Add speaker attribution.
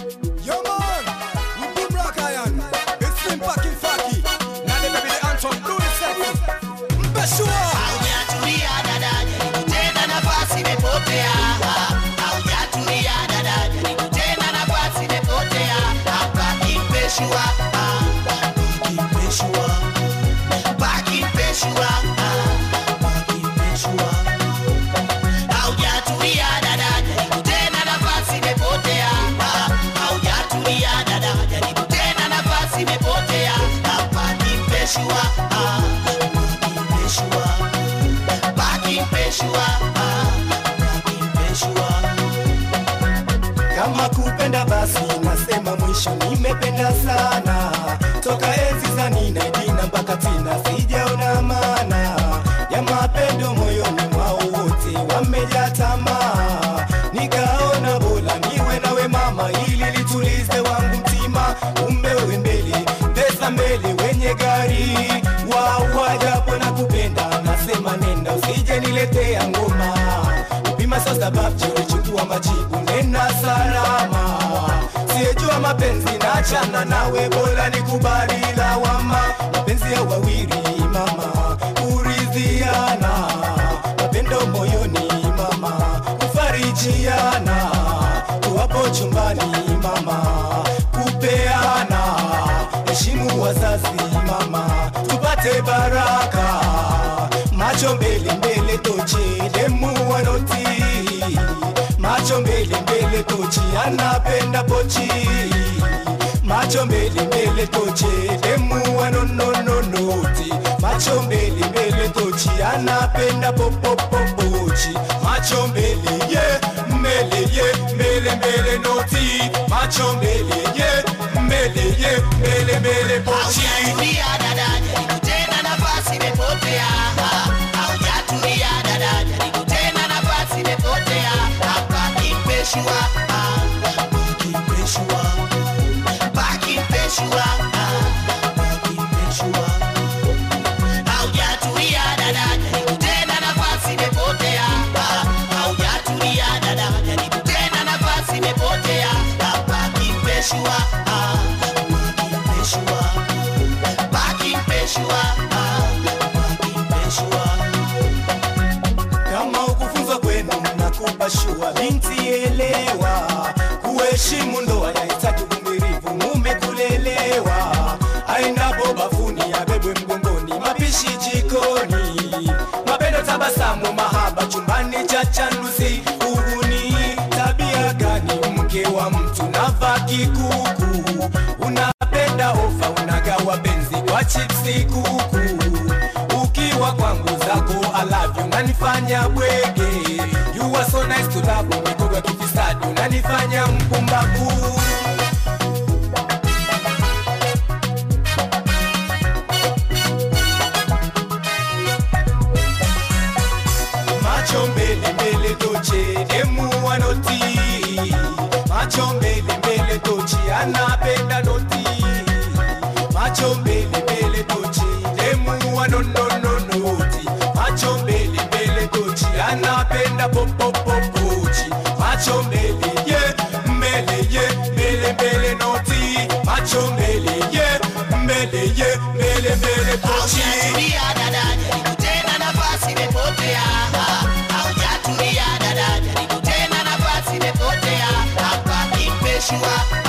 Speaker 1: Yo man, we boom rock iron. It's slim packing faki. Now they baby the anthem, do the second. Mbeshua.
Speaker 2: Haujatulia dada, jaribu tena, nafasi imepotea. Haujatulia dada, jaribu tena, nafasi imepotea. Hapa Impeshua, ah, Impeshua, back Impeshua, ah, back Impeshua. Haujatulia dada, jaribu tena, nafasi imepotea. Ah, haujatulia dada, jaribu tena, nafasi imepotea. Hapa Impeshua, ah, back Impeshua. Baki Mpeshua, ah, Baki Mpeshua.
Speaker 3: Kama kupenda basi nasema mwisho nimependa sana toka enzi za Nina Dina mpaka Tina sijaona maana ya mapendo moyoni mwao wote wamejaa tamaa nikaona bora niwe nawe mama ili litulize wangu mtima kumbe wewe mbele pesa mbele wenye gari wawa japo na kupenda nasema nenda usije niletea ngoma upima sasa babji ulichukua majibu nena salama siyejua mapenzi nachana nawe bora nikubali lawama mapenzi ya wawili mama kuridhiana mapendo moyoni mama kufarijiana tuwapo chumbani mama kupeana heshimu wazazi mama tupate baraka macho mbele mbele tochi demu wanoti macho mbele mbele tochi anapenda pochi macho mbele mbele tochi demu wanonononoti macho mbele mbele tochi anapenda popopopochi macho mbele ye mbele ye mbele mbele noti macho mbele ye mbele ye mbele mbele pochi
Speaker 2: Haujatulia dada, jaribu tena, nafasi imepotea. Haujatulia dada, jaribu tena, nafasi imepotea. Hapa Impeshua, ah, Baki Impeshua. Baki Impeshua, ah, Baki Impeshua. Haujatulia dada, jaribu tena, nafasi imepotea. Ah, haujatulia dada, jaribu tena, nafasi imepotea. Hapa Impeshua, ah, Baki Impeshua. Baki Impeshua, ah, Baki Impeshua.
Speaker 3: kama ukufunzwa kwenu nakupa shua binti elewa kuheshimu ndoa yahitaji uvumilivu mume kulelewa aendapo bafuni abebwe mgongoni mapishi jikoni mapendo tabasamu mahaba chumbani cha chanduzi uhuni tabia gani mke wa mtu navaa kikuku unapenda ofa unagawa benzi kwa chipsi kuku ukiwa kwangu zako alavyo unanifanya bwege you are so nice to love mikogo ya kifisadi unanifanya mpumbavu macho mbele mbele toche demu wanoti macho mbele mbele tochi anapenda noti macho mbele mbele tochi demu wanonononoti macho mbele mbele tochi anapenda popopopochi macho mbele ye mbele ye mbele mbele noti macho mbele ye mbele ye mbele mbele pochi
Speaker 2: Haujatulia dada, jaribu tena, nafasi imepotea. Haujatulia dada, jaribu tena, nafasi imepotea. Hapa Impeshua,